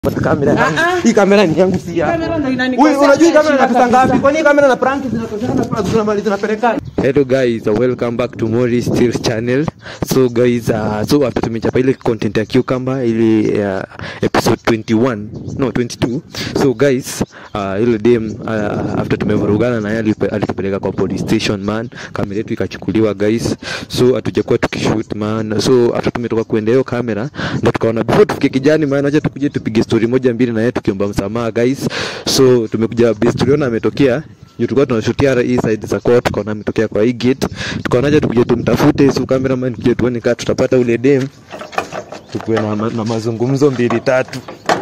kamera yangu. Ah, ah. Hii kamera ni yangu si yako. Kamera ndo inanikosea Wewe unajua hii kamera heshima inapita ngapi? kabisa. Kwani hii kamera na prank zinatoshana kwa tunamaliza tunapelekana? Hello guys, uh, welcome back to Mori Still channel. So guys, uh, so after tumechapa ile content ya cucumber ile uh, episode 21, no 22. So guys, uh, ile dem uh, after tumevurugana na yeye alipe- alitupeleka kwa police station man. Kamera yetu ikachukuliwa guys. So hatujakuwa tukishoot man. So after tumetoka kuenda hiyo kamera ndo tukaona before tufike kijani man, acha tukuje tupige story moja mbili na yeye tukiomba msamaha guys. So tumekuja base tuliona ametokea juu tulikuwa tunashutia hii side za court, tukaona ametokea kwa hii gate, tukaonaje tukuje tumtafute, so cameraman tuje tuone kama tutapata ule dem, tukuwe na, ma- na mazungumzo mbili tatu.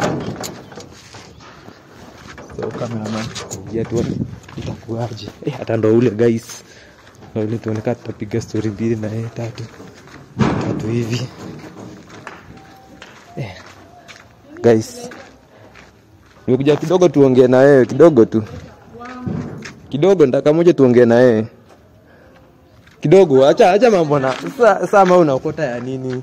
So cameraman kuja tuone itakuwaje. Eh, hata ndo ule guys, ndo ule tuone kama tutapiga story mbili na yeye tatu tatu hivi. Eh, guys nimekuja kidogo tuongee na wewe kidogo tu kidogo ndaka moja tuongee na yeye kidogo acha acha mambo na sasa sasa ma unaokota ya nini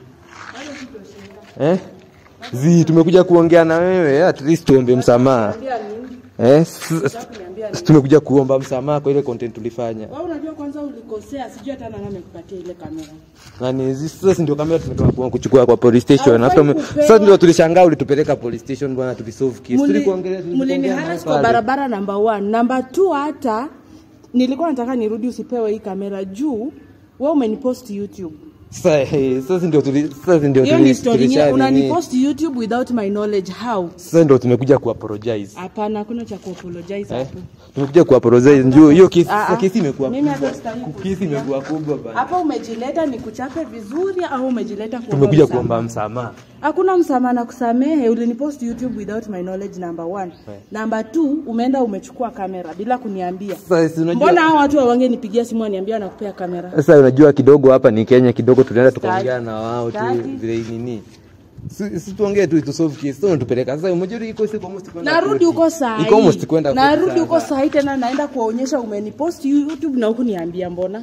eh zi tumekuja kuongea na wewe at least tuombe msamaha eh s- s- s- tumekuja kuomba msamaha kwa ile content tulifanya Wewe unajua kwanza ulikosea, sijui hata nani amekupatia ile kamera. nani zi- sasa si ndio kamera tumetoka ku- kuchukua kwa police station Haufai after kupewa. sasa ndio tulishangaa ulitupeleka police station bwana tulisolve case Muli- tulikuongelea Mulini tulikuongea haras nawe kwa pale. barabara namba 1. Namba 2 hata nilikuwa nataka nirudi usipewe hii kamera juu wewe umenipost YouTube. sasa eh, sasa ndio tuli sasa ndio Hiyo tuli- ni story tulisha nyingine nini. unanipost YouTube without my knowledge how? sasa ndio tumekuja kuapologize Hapana, hakuna cha kuapologize Eh, hapo. tumekuja kuapologize njoo hiyo kesi Ah, sasa ah. kesi imekuwa Mimi hata kubwa sitaki kesi kusikia. imekuwa kubwa bana Hapa umejileta ni kuchape vizuri au umejileta kuomba tumekuja msamaha? kuomba msamaha Hakuna msamaha na kusamehe. Ulinipost YouTube without my knowledge number one. Number two, umeenda umechukua kamera bila kuniambia. sasa si unajua Mbona hao watu wangenipigia simu waniambia wanakupea kamera? sasa unajua kidogo hapa ni Kenya kidogo tunaenda Staki. tukaongea na wao tu Staki. vile nini si si tuongee tu tu solve case sasa unatupeleka sasa unajua iko siku almost kwenda Narudi koti. huko saa iko almost kwenda koti Narudi huko sasa. saa hii tena naenda kuwaonyesha umenipost YouTube na huku niambia mbona?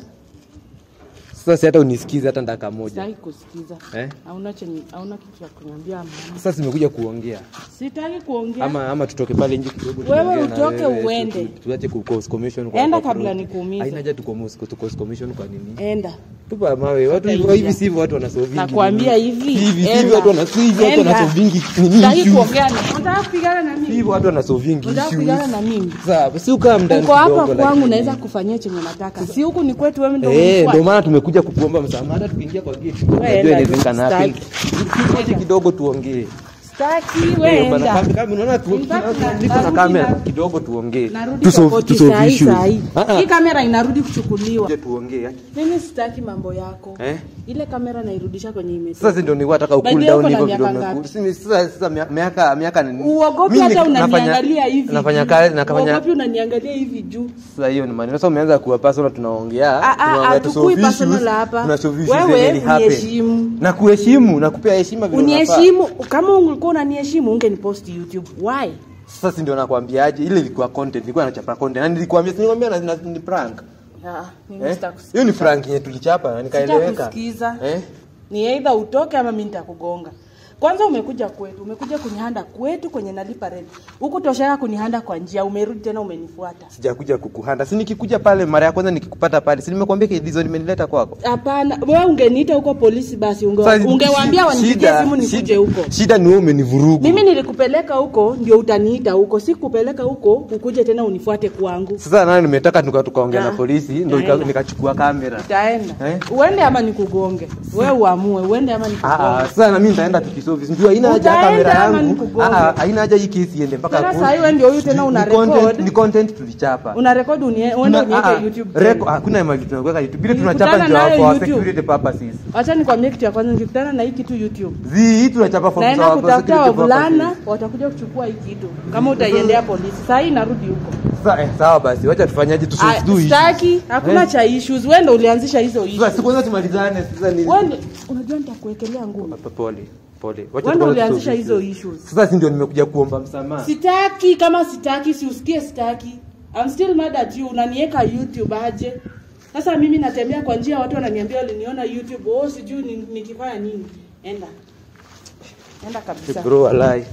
sasa si hata unisikize hata dakika moja Sitaki kusikiza. eh Hauna chenye hauna kitu cha kuniambia mama. sasa simekuja kuongea Sitaki kuongea. ama ama tutoke pale nje kidogo Wewe tuongee na utoke wewe, uende. tu- tu- tuache ku cause commission kwa Enda kwa kabla plot. nikuumize. haina haja tu cause tu cause commission kwa nini Enda. tupa mawe watu Hata hivi ingia. sivyo watu wanasolve Nakwambia hivi. hivi enda. sivyo watu wanasolve hivi watu Enda. wanasolve nini Sitaki issues. kuongea na. Unataka kupigana na mimi? hivyo watu wanasolve Unataka kupigana na mimi? sasa si ukaa mndani uko hapa kidogo, kwangu lakini- naweza kufanyia chenye nataka si huku ni kwetu wewe ndio Eh, umenifuata. ndio maana tumekuja kukuomba msamaha hata tukiingia kwa gate unajua enda, inawezekana happen. sitaki. Tuache kidogo tuongee Sitaki wewe Eh, bana, enda. kama- kama unaona tu- In fact, tuna- na- niko na narudi kamera na- kidogo tuongee narudi Tu kwa solve- koti tu solve saa hii issues. saa hii Ah, ah. hii kamera inarudi kuchukuliwa Kuja tuongee mimi sitaki mambo yako eh ile kamera nairudisha kwenye imetoka sasa ndio nilikuwa nataka By the cool way, down uko na hivyo miaka kidogo ngapi? Simi- sasa sasa mia- miaka miaka ni uogopi Mimi hata ni- nafanya- unaniangalia hivi nafanya juu. kazi nafanya uogopi unaniangalia hivi juu sasa hiyo ni maneno sasa umeanza kuwa personal tunaongea Ah, ah, tunaongea ah, tu tukui solve personal issues, hapa. tuna solve issues Wewe zenye ni happen. uniheshimu. na kuheshimu na kupea heshima vile unafaa. uniheshimu kama ungekuwa unaniheshimu ungenipost youtube why sasa si ndio nakwambiaje ile ilikuwa content ilikuwa nachapa content na nilikwambia si nilikwambia na, na, ni prank Ah, mimi eh sitakusikiza. hiyo ni prank yenye tulichapa na nikaeleweka Sitakusikiza. eh ni either utoke ama mimi nitakugonga kwanza umekuja kwetu umekuja kunihanda kwetu kwenye nalipa rent huku toshaka kunihanda kwa njia umerudi tena umenifuata sijakuja kukuhanda si nikikuja pale mara ya kwanza nikikupata pale si nimekwambia kidizo nimenileta kwako hapana wewe ungeniita huko polisi basi unge, Sasa, ungewaambia shi- wanipigie shida- simu nikuje shida- huko shida ni wewe umenivurugu mimi nilikupeleka huko ndio utaniita huko si kupeleka huko ukuje tena unifuate kwangu sasa nani nimetaka tuka- tukaongea na Ah. polisi ndio nika- Naenda. nikachukua kamera utaenda Eh? uende ama nikugonge wewe uamue uende ama Ah, nikugonge sasa na mimi nitaenda tukisolve ndio haina haja ya Utaenda kamera ama yangu nikugonge? Ah, ah, haina haja hii kesi iende mpaka Tena court. saa hii wewe ndio huyu tena Ni- una ni content- record. ni content tulichapa una rekodi unie- uende Tuna- ah, uniweke youtube reko- tena. hakuna mali tunaweka youtube vile Nilikutana tunachapa ndio nayo for YouTube. security purposes wacha nikwambie kitu ya kwanza nikikutana na hii kitu youtube zi hii tunachapa for naenda for kutafuta security wavulana purposes. watakuja kuchukua hii kitu kama utaiendea polisi saa hii narudi huko Sasa eh, sawa basi wacha tufanyaje tu Ah, do issue. sitaki hakuna Eh? cha issues wewe ndio ulianzisha hizo issues Sasa si kwanza tumalizane sasa ni wewe ndio- unajua nitakuwekelea ngumu Papa, pole pole wacha wewe ndio tuanze ulianzisha solve hizo issues. issues sasa si ndio nimekuja kuomba msamaha sitaki kama sitaki si usikie sitaki I'm still mad at you unaniweka youtube aje sasa mimi natembea kwa njia watu wananiambia waliniona youtube oh sijui ni- nikifanya nini enda enda kabisa bro walai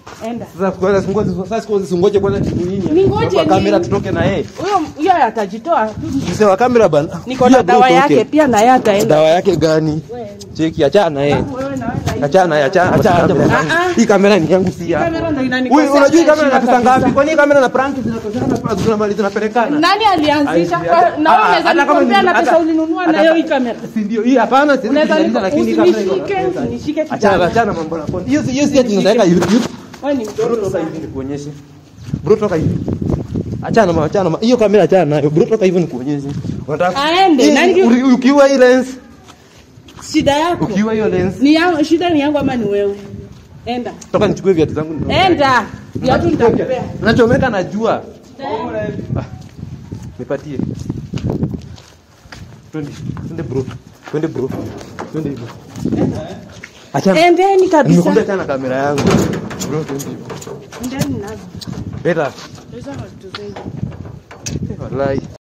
enda Sasa kwanza singoje sasa singoje singoje bwana nini? Ningoje Kwa kamera nini? tutoke na yeye. huyo huyo atajitoa Mzee wa kamera bana. niko na Pia bro dawa utoke. yake pia na yeye ataenda Dawa yake gani? Wewe, Cheki achana na yeye. wewe na wewe na hii. Achana na yeye, achana achana. Ah, ah. Hii kamera ni yangu si yako. Kamera ndo inanikosea Wewe unajua hii kamera heshima inapesa ngapi? kabisa. Kwani hii kamera na prank zinatoshana pa zinamaliza zinapelekana? nani alianzisha Ai, Kwa- hata- na ah, wewe unaweza hata kama nikompea ni- na pesa hata- ulinunua hata- nayo hii kamera Si ndio? Hii hapana, si unaweza ndio, lakini hii kamera iko na usinishike pesa. usinishike Achana kijana achana mambo na konti. Hiyo si hiyo si ati unaweka YouTube. wewe ni Bro mtoto toka sana hivi nikuonyeshe. Bro toka hivi. Achana ma achana ma. Hiyo kamera achana nayo. Bro toka hivi nikuonyeshe. Unataka Aende, Hii, nani- uri- ukiwa hii lens, shida yako ukiwa hiyo lens. ni yangu shida ni yangu ama ni wewe enda Toka nichukue viatu zangu ndio. enda viatu nitakupea Nachomeka na jua. Ah, Nipatie. Twende, twende bro. Twende bro. Twende hivyo. Achana. endeni kabisa Nimekuambia achana na kamera yangu. Bro, twende hivyo. endeni nazo Beta. hizo ndo vitu zenyu Wallahi.